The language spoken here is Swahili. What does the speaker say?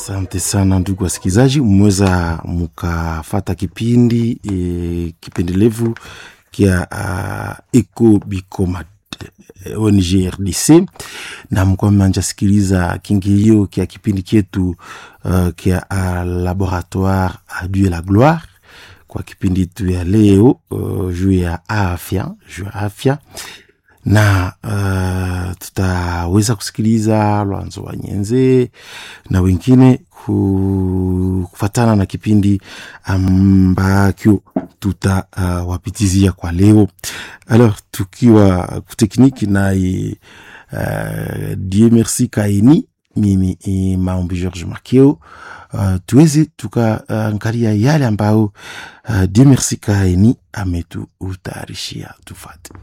Asante sana ndugu wasikilizaji, mmeweza mukafata kipindi e, kipendelevu kia uh, Eco Bicoma ONG RDC na mkuwa manja sikiliza kingilio kia kipindi kyetu uh, kia uh, Laboratoire a Dieu la gloire kwa kipindi tu ya leo uh, juu ya afya juu ya afya na uh, tutaweza kusikiliza Lwanzo wa Nyenze na wengine kufatana na kipindi ambakyo tutawapitizia uh, kwa leo. Alors tukiwa kutekniki naye uh, Die Merci Kaini, mimi e Maombi George Makeo. Uh, tuweze tukaangalia uh, yale ambayo uh, Die Merci Kaini ametuutayarishia tufate.